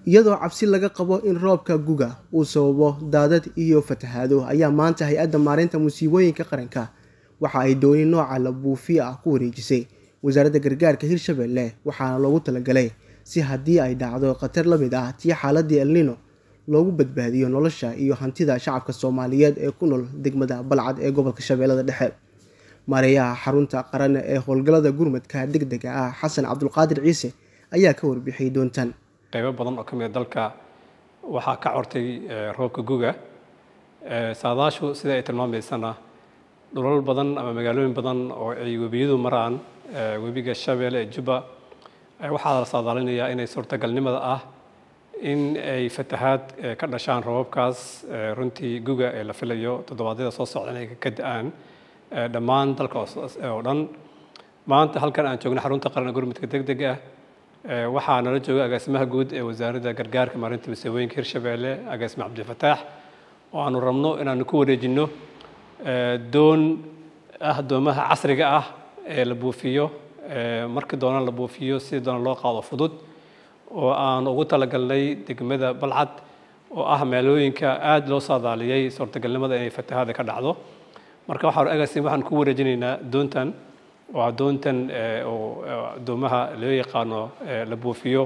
iyadoo cabsi laga qabo in roobka guga uu sababo daadad iyo fatahaado ayaa maanta hay-adda maareynta musiibooyinka qaranka waxa ay dooni nooca la buufiya ah ku wareejisay wasaaradda gargaarka hirshabelle waxaana loogu talagalay si haddii ay dhacdo khatar la mid ah tii xaaladii elnino loogu badbaadiyo nolosha iyo hantida shacabka soomaaliyeed ee ku nool degmada balcad ee gobolka shabeellada dhexe maareeyaha xarunta qaran ee howlgallada gurmadka deg dega ah xasan cabdulqaadir ciise ayaa ka warbixiyay doontan qaybo badan oo ka mid a dalka waxaa ka cortay roobka guga saadaashu sida ay tilmaamaysana dhulal badan ama magaalooyin badan oo ay webiyadu maraan webiga shabeelle ee jubba waxaa la saadaalinayaa inay suurtagalnimada ah in ay fatahaad ka dhashaan roobabkaas runtii guga ee la filayo toddobaadyada soo socda inay ka da-aan dhammaan dalka oo dhan maanta halkan aan joogno xarunta qaran gurmudka deg deg ah waxaa nala jooga agaasimaha guud ee wasaaradda gargaarka maarinta masiibooyinka hirshabeelle agaasime cabdifataax oo aanu rabno inaanu ku wareejinno doon ah doomaha casriga ah ee la buufiyo markii doona la buufiyo si doona loo qaado fudud oo aan ugu talagalnay degmada balcad oo ah meelooyinka aada loo saadaaliyey suurtagalnimada inay fatahaada ka dhacdo marka waxaan agaasim waxaan ku wareejinaynaa doontan waa doontan oo doomaha loo yaqaano la buufiyo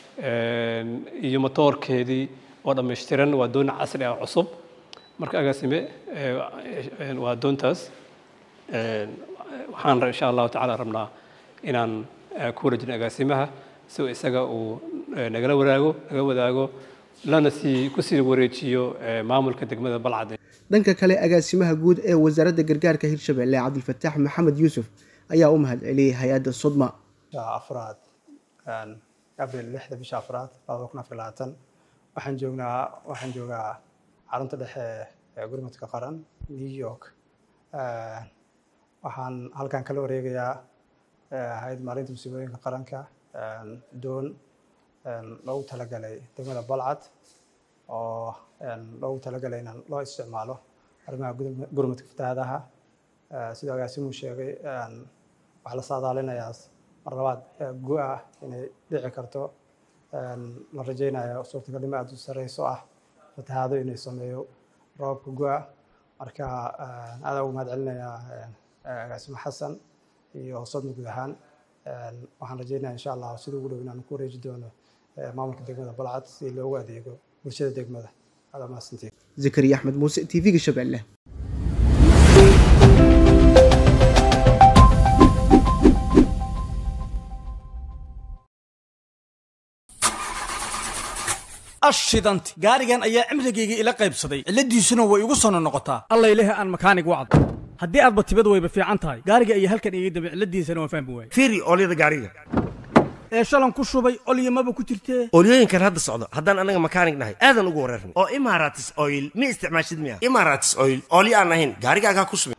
iyo matoorkeedii oo dhammaystiran waa doon casri ah cusub marka agaasime waa doontaas waxaan insha allahu tacaala rabnaa inaan ku wareejino agaasimaha si isaga uu nagala wadaago naga wadaago lana sii kusii wareejiyo maamulka degmada balcad dhanka kale agaasimaha guud ee wasaaradda gargaarka hirshabelle cabdilfataax maxamed yuusuf ayaa u mahad celiyey hay-adda sodma afraad abril lixda bisha afraad labada kun afar labaatan waxaan joognaa waxaan joogaa xarunta dhexe ee gurmudka qaran new york waxaan halkan kala wareegayaa hay-ad maalinta musiibooyinka qaranka doon loogu talagalay degmada balcad oo loogu talagalay in loo isticmaalo arrimaha gurmudka fatahaadaha sidoo agaasimuu sheegay waxaa la saadaalinayaa mar labaad gu-a inay dhici karto la rajaynayo suurtagalnimo aada u sareyso ah fatahaado inay sameeyo roobka gu-a marka aada ugu mahad celinayaa agaasimo xasan iyo sodma guud ahaan waxaan rajeynaya insha allah sida ugu dhow inaan ku wareeji doono maamulka degmada balcad si loogu adeego bulshada degmada aada mahadsantiin zakariya axmed muuse t v-ga shabeelle ashidanti gaarigan ayaa cimrigayga ila qaybsaday cilladiisuna way igu sono noqotaa alla ilahi aan makaanig wacd haddii aadba tibad wayba fiican tahay gaariga ayaa halkan iga dambe cilladiisana waan fahmi waayey fiiri oolyada gaariga ee shalan ku shubay olyamaba ku jirtee oolyooyinkan hadda socdo haddaan anaga makaanig nahay aadan ugu wareerna oo imaratis oil ma isticmaashid miya imaratis oil oolyo aan ahayn gaarigaagaa ku subin